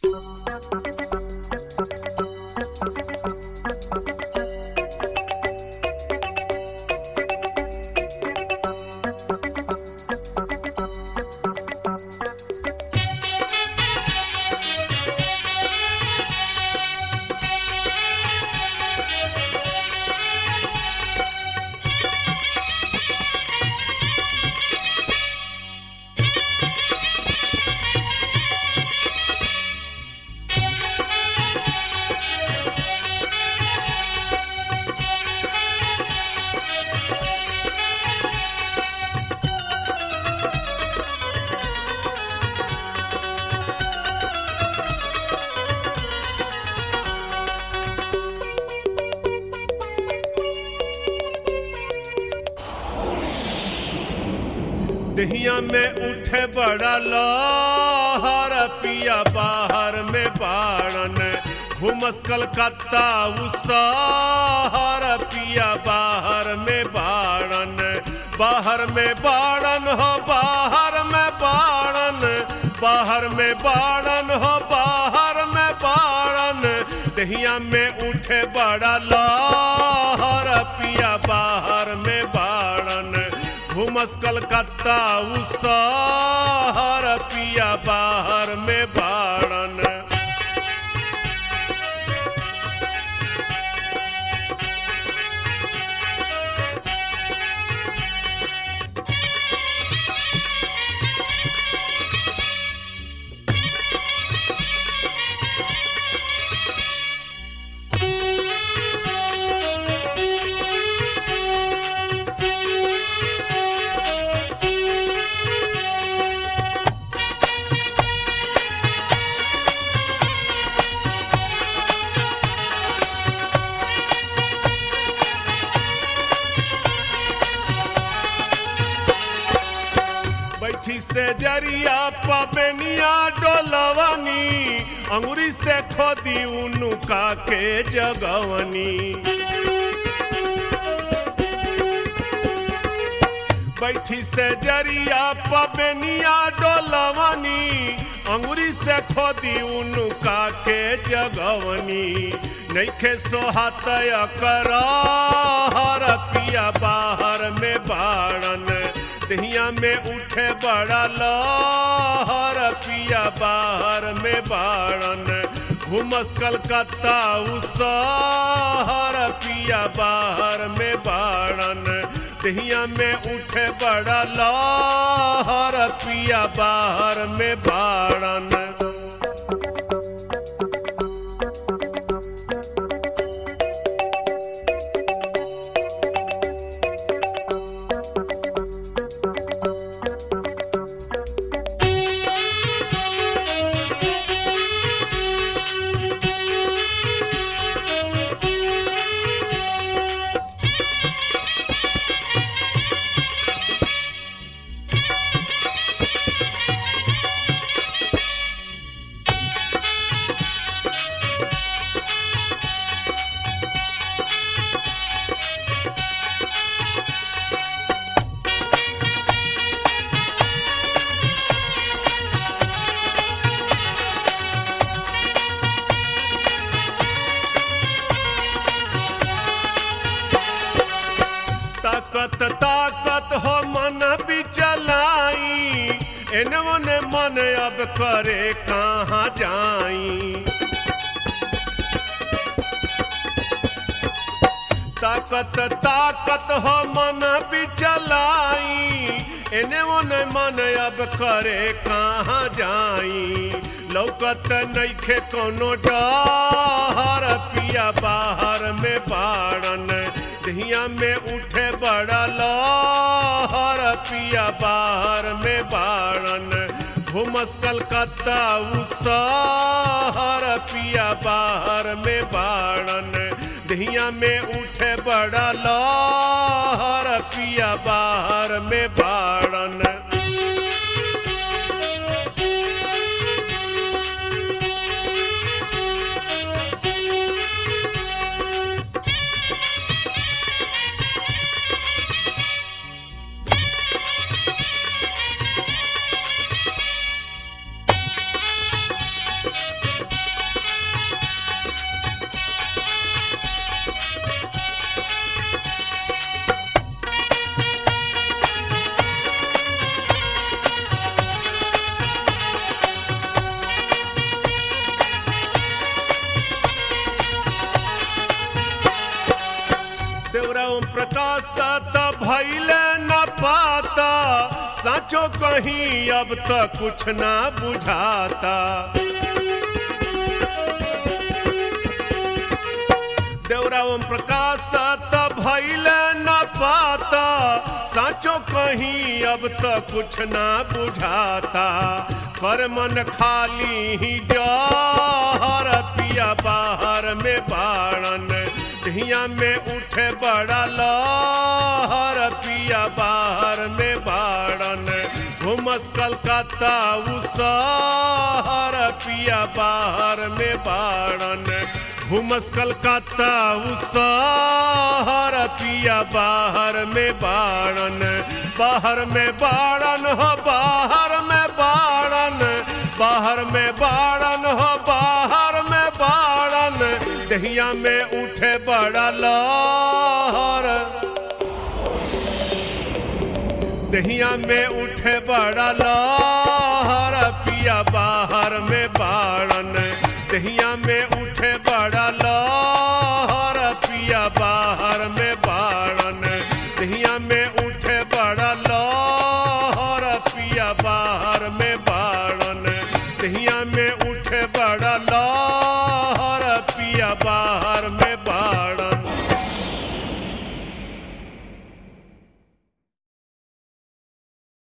दहिया में उठे बड़ा लहर पिया बाहर में बाड़न घुमस कलकत्ता उसहर पिया बाहर में बाड़न बाहर में बाड़न हो बाहर में बाड़न बाहर में बाड़न हो बाहर में बाड़न दहिया में उठे बड़ा लहर पिया बाहर में बाड़न घुमस कलकत्ता उसहर पिया बाहर में बाड़न बैठी से जरिया पबनिया डोलवनी अंगुरी से खोदी उनुका के जगवनी बैठी से जरिया पबनिया डोलवनी अंगुरी से खोदी उनुका के जगवनी नैखे सोहातय कर हर पिया बाहर में बाड़न दहिया में उठे बड़ा लहर पिया बाहर में बाड़न घुमस कलकत्ता उसहर पिया बाहर में बाड़न दहिया में उठे बड़ा लहर पिया बाहर में बाड़न ताकत ताकत हो मन बिचलाई एने ओने मन अब करे कहाँ जाई ताकत ताकत हो मन बिचलाई एने ओने मन अब करे कहाँ जाई लौकत नैखे कोनो डर पिया बाहर में बाड़न दहिया में उठे बड़ा लहर पिया बाहर में बाड़न घुमस कलकत्ता उसहर पिया बाहर में बाड़न दहिया में उठे बड़ा लहर पिया बाहर में बाड़न प्रकाश त भैले न पाता साचो कहीं अब तक कुछ ना बुझाता देवरा ओम प्रकाश त भैले न पाता साचो कहीं अब तक कुछ ना बुझाता कर मन खाली ही जहर पिया बाहर में बाड़न धिया में उठे बड़ा लहर पिया बाहर में बाड़न घुमस कलकत्ता उसहर पिया बाहर में बाड़न घुमस कलकत्ता उसहर पिया बाहर में बाड़न बाहर में बाड़न हो बाहर में बाड़न बाहर में बाड़न हो बाहर में बाड़न दहिया में उठे बड़ा लहर दहिया में उठे बड़ा लहर